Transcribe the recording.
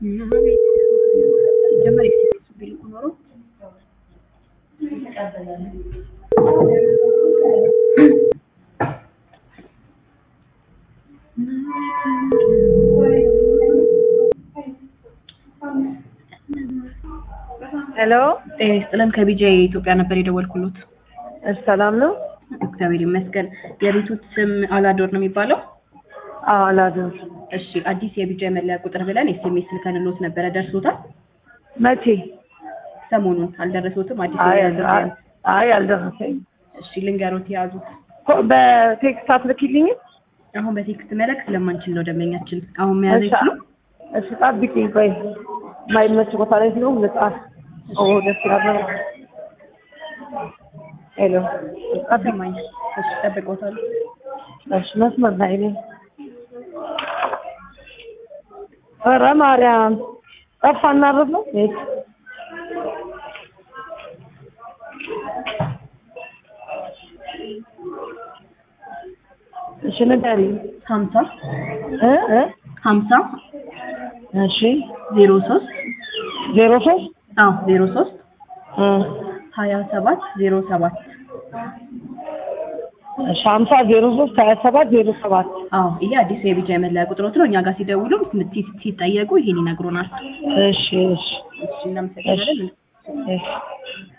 ሲጀመር ኤክስፔሪንሱ ቢልኩ ኖሮ ሄሎ ጤና ይስጥልን ከቢጃ ኢትዮጵያ ነበር የደወልኩሎት። እሺ፣ ሰላም ነው? እግዚአብሔር ይመስገን። የቤቱ ስም አላዶር ነው የሚባለው? አዎ፣ አላዶር። እሺ፣ አዲስ የቢጃ መለያ ቁጥር ብለን ኤስኤምኤስ ልከንሎት ነበረ። ደርሶታል? መቼ? ሰሞኑን አልደረሶትም? አዲስ አይ የመለያ አይ ቁጥር። አይ፣ አልደረሰኝም። እሺ፣ ልንገሮት የያዙት ኮ- በቴክስት አትልኪልኝም? አሁን በቴክስት መላክ ስለማንችል ነው ደንበኛችን። አሁን መያዝ እሺ፣ አይችሉም? እሺ፣ ጠብቂኝ። ቆይ የማይመች ቦታ ላይ ነው ልጻፍ። ኦ ደስ ይላል። ሄሎ ጠብቂኝ። ሰማኝ። እሺ፣ ጠብቆታል። እሺ፣ መስመር ላይ ነኝ። ኧረ ማርያም ጠፋ እናረፍ ነው ቤት እሺ ንገሪኝ ሀምሳ እ እ ሀምሳ እሺ ዜሮ ሶስት ዜሮ ሶስት አዎ ዜሮ ሶስት እ ሀያ ሰባት ዜሮ ሰባት እሺ ሀምሳ ዜሮ ሶስት ሀያ ሰባት ዜሮ ሰባት አዎ ይሄ አዲስ የቢጃ የመለያ ቁጥሮት ነው። እኛ ጋር ሲደውሉ ሲ- ሲጠየቁ ይሄን ይነግሩናል። እሺ እሺ እሺ እናመሰግናለን። እሺ